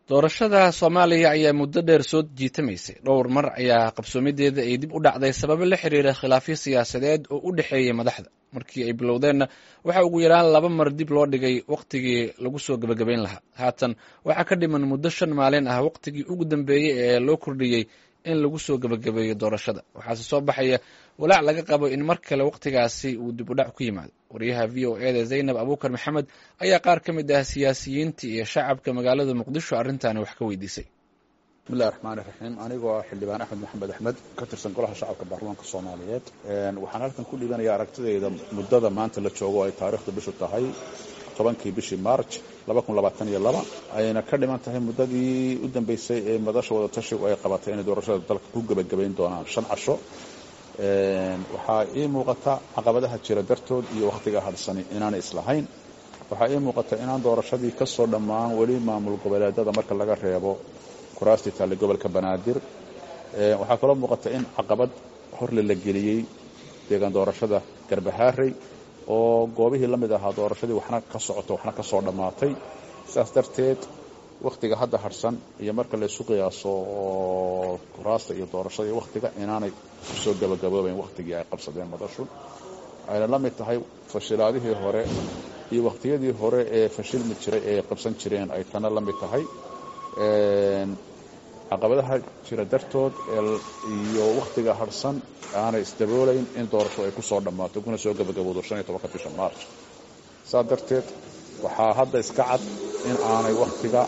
doorashada soomaaliya ayaa muddo dheer soo jiitamaysay dhowr mar ayaa qabsoomideeda ay dib u dhacday sababo la xiriira khilaafyo siyaasadeed oo u dhexeeyay madaxda markii ay bilowdeenna waxaa ugu yaraan laba mar dib loo dhigay wakhtigii lagu soo gebagabayn lahaa haatan waxaa ka dhiman muddo shan maalin ah wakhtigii ugu dambeeyey ee loo kordhiyey in lagu soo gebagabeeyo doorashada waxaase soo baxaya walaac laga qabo in mar kale wakhtigaasi uu dib u dhac ku yimaado wariyaha v o eda zaynab abuukar maxamed ayaa qaar ka mid ah siyaasiyiinta iyo shacabka magaalada muqdisho arrintaani wax ka weydiisay bismillahi raxmaani raxiim anigoo ah xildhibaan axmed maxamed axmed ka tirsan golaha shacabka baarlamaanka soomaaliyeed waxaan halkan ku dhiibanaya aragtidayda muddada maanta la joogo ay taariikhda bishu tahay tobankii bishii march ayna ka dhiman tahay muddadii u dambeysay ee madasha wadatashigu ay qabatay inay doorashada dalka ku gebagabayn doonaan shan casho waxaa ii muuqata caqabadaha jira dartood iyo wakhtiga hadhsani inaanay islahayn waxaa ii muuqata inaan doorashadii ka soo dhammaan weli maamul goboleedada marka laga reebo kuraastii taale gobolka banaadir waxaa kaloo muuqata in caqabad horle la geliyey deegaan doorashada garbahaarey oo goobihii la mid ahaa doorashadii waxna ka socoto waxna ka soo dhammaatay sidaas darteed wakhtiga hadda hadhsan iyo marka laysu qiyaaso oo kuraasta iyo doorashada iyo wakhtiga inaanay kusoo gabagaboobayn wakhtigii ay qabsadeen madashu ayna la mid tahay fashilaadihii hore iyo wakhtiyadii hore ee fashilmi jiray ee qabsan jireen ay tana la mid tahay caqabadaha jira dartood iyo wakhtiga hadhsan aanay isdaboolayn in doorasho ay ku soo dhammaato kuna soo gabagaboodo shan iyo tobanka bisha march saas darteed waxaa hadda iska cad in aanay wakhtiga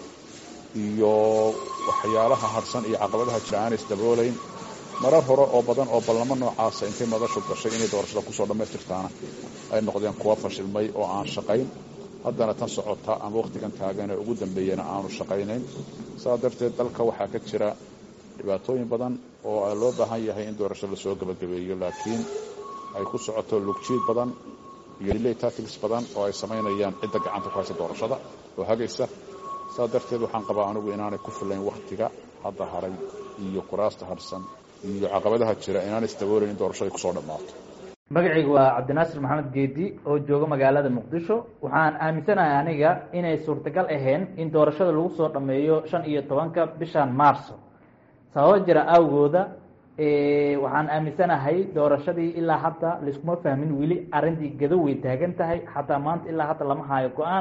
iyo waxyaalaha hadhsan iyo caqabadaha jira aanay isdaboolayn marar hore oo badan oo ballamo noocaasa intay madashu gashay inay doorashada kusoo dhammaystirtaana ay noqdeen kuwa fashilmay oo aan shaqayn haddana tan socota ama wakhtigan taagan ee ugu dambeeyana aanu shaqaynayn saas darteed dalka waxaa ka jira dhibaatooyin badan oo loo baahan yahay in doorasho lasoo gebagabeeyo laakiin ay ku socoto lugjiid badan iyo delay tactics badan oo ay samaynayaan cidda gacanta ku haysa doorashada oo hagaysa saas darteed waxaan qabaa anigu inaanay ku filayn wakhtiga hadda haray iyo kuraasta harsan iyo caqabadaha jira inaanay isdaboolayn in doorashada kusoo dhammaato magacaygu waa cabdinaasir maxamed geedi oo jooga magaalada muqdisho waxaan aaminsanahay aniga inay suurtagal ahayn in doorashada lagu soo dhameeyo shan iyo tobanka bishan marso sababo jira awgooda waxaan aaminsanahay doorashadii ilaa hadda laiskuma fahmin weli arrintii gado way taagan tahay xataa maanta ilaa hadda lama haayo go-aan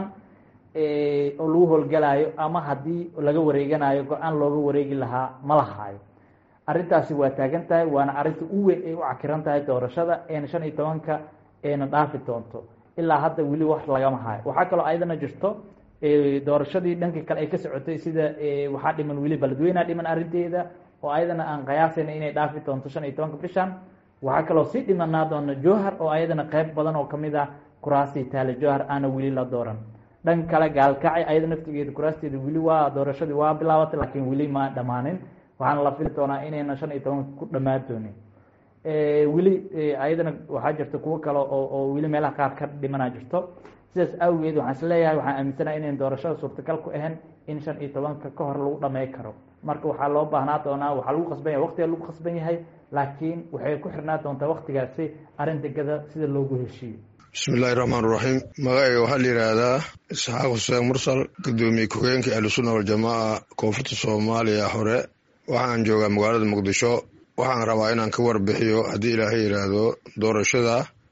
oo lagu howlgalaayo ama haddii laga wareeganayo go-aan looga wareegi lahaa ma la haayo arrintaasi waa taagan tahay waana arrinta u weyn ay u cakiran tahay doorashada eena shan iyo tobanka eena dhaafi doonto ilaa hadda weli wax lagama hayo waxaa kaloo ayadana jirto doorashadii dhanka kale ay ka socotay sida waxaa dhiman weli baladweynea dhiman arrinteeda oo ayadana aan qiyaasayna inay dhaafi doonto shan iyo tobanka bishan waxaa kaloo sii dhimanaa doona jowhar oo ayadana qeyb badan oo kamid ah kuraastii taale jowhar aana weli la dooran dhanka kale gaalkacay ayada naftigeeda kuraasteeda weli waa doorashadii waa bilaabatay laakiin weli ma dhammaanin waxaana la fili doonaa inayna shan iyo tobanka ku dhammaan doonin weli ayadana waxaa jirta kuwo kale oo oo weli meelaha qaar ka dhimana jirto sidaas awgeed waxaan is leeyahay waxaan aaminsanaha inayn doorashada suurtagal ku ahayn in shan iyo tobanka ka hor lagu dhamey karo marka waxaa loo baahnaa doonaa waxaa lagu qasban yahay waqtiga lagu qasban yahay laakiin waxay ku xirnaa doontaa waktigaasi arrinta gada sida loogu heshiiyo bismi illaahi raxmaan raxiim magacayga waxaa la yidhaahdaa isxaaq xuseen mursal guddoomiye ku-xigeenka ahlusunna waljamaaca koonfurta soomaaliya hore waxaan joogaa magaalada muqdisho waxaan rabaa inaan ka warbixiyo haddii ilaahay yidhaahdo doorashada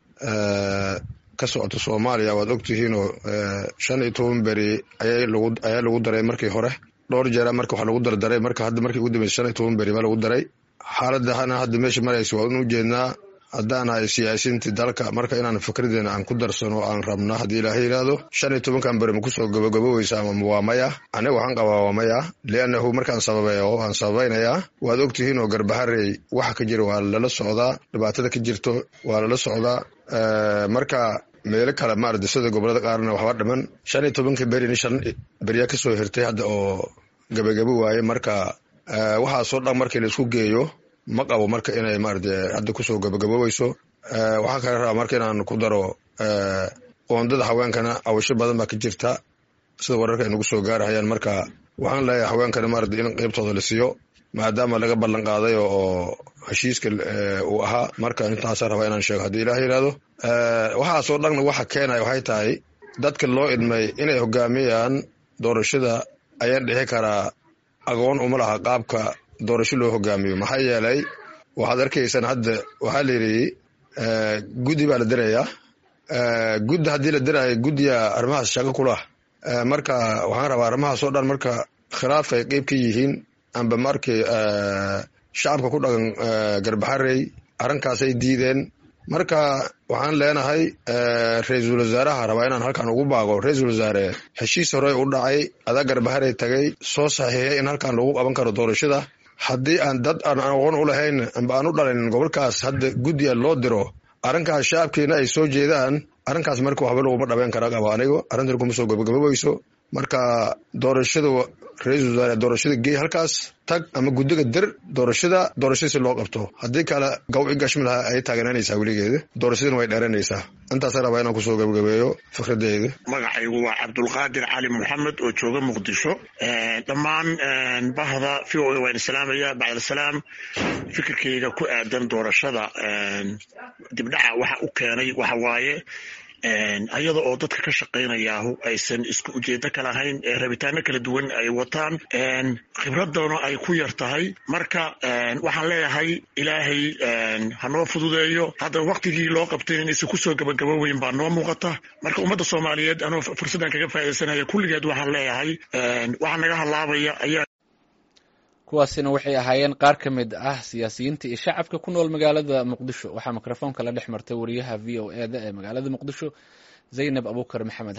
ka socota soomaaliya waad ogtihiinoo shan iyo toban beri ayaa lagu daray markii hore dhowr jeera marka wax lagu dardaray marka hadda markii ugu dambeysa shan iyo toban beri baa lagu daray xaaladana hadda meesha maraysa waa in ujeednaa haddaan ahay siyaasiintii dalka marka inaan fikradeena aan ku darsano aan rabna haddii ilaahay yidhaahdo shan iyo tobankan beri ma kusoo gabagaboweysa ama waa maya aniga waxaan qabaa waa maya liannahu markaan sababeeyo waan sababaynayaa waad ogtihiin oo garbaharey waxa ka jira waa lala socdaa dhibaatada ka jirto waa lala socdaa marka meelo kale maarata sida gobolada qaarna waxba dhiman shan iyo tobanka berin shan beriyaa kasoo hirtay hadda oo gabagabo waaye marka waxaasoo dhan markii la isku geeyo ma qabo marka inay maarata hadda kusoo gabagaboweyso waxaa kale rabaa marka inaan ku daro qoondada haweenkana awasho badan baa ka jirta sida wararka ay nagu soo gaarahayaan marka waxaan leeyahay haweenkana maarata in qeybtooda la siiyo maadaama laga ballan qaaday oo heshiiska uu ahaa marka intaasa rabaa inaan sheego haddii ilaah yidhaahdo waxaasoo dhanna waxa keenaya waxay tahay dadka loo idmay inay hogaamiyaan doorashada ayaan dhixi karaa aqoon uma laha qaabka doorasho loo hogaamiyo maxaa yeelay waxaad arkaysaan hadda waxaa la yidhi guddi baa la dirayaa guddi haddii la diraayo guddiga arrimahaas shaqo kulah marka waxaan rabaa arrimahaas oo dhan marka khilaaf ay qeyb ka yihiin amba markii shacabka ku dhaqan garbaxarey arrinkaasay diideen marka waxaan leenahay ra-iisul wasaaraha rabaa inaan halkan ugu baaqo ra-iisul wasaare heshiis hore u dhacay adaa garbaharey tagay soo saxiixay in halkan lagu qaban karo doorashada haddii aan dad aan aqoon u lahayn amba aan u dhalin gobolkaas hadda guddiga loo diro arrinkaas shacabkiina ay soo jeedaan arrinkaas marka waxba laguma dhabeyn kara qaba anigo arrintan kuma soo gabagabobayso marka doorashada ra-iisul wasaare doorashada geey halkaas tag ama guddiga dir doorashada doorashada si loo qabto haddii kale gawci gashmi laha ay taaganaanaysaa weligeeda doorashadana way dheeranaysaa intaasa rabaa inaan kusoo gabagabeeyo fikradeyda magacaygu waa cabdulqaadir cali maxamed oo jooga muqdisho dhammaan bahda v o a waan islaamaya bacdalsalaam fikirkayga ku aadan doorashada dibdhaca waxa u keenay waxa waaye ayada oo dadka ka shaqaynayaahu aysan isku ujeedo ka lahayn ee rabitaano kala duwan ay wataan khibradana ay ku yar tahay marka waxaan leeyahay ilaahay hanoo fududeeyo hadda waktigii loo qabtay inaysan kusoo gabagaboweyn baa noo muuqata marka ummadda soomaaliyeed anoo fursaddan kaga faaidaysanaya kulligeed waxaan leeyahay waxaa naga halaabaya ayaa kuwaasina waxay ahaayeen qaar ka mid ah siyaasiyiinta iyo shacabka ku nool magaalada muqdisho waxaa mikrofoonka la dhex martay wariyaha v o e da ee magaalada muqdisho zaynab abukar maxamed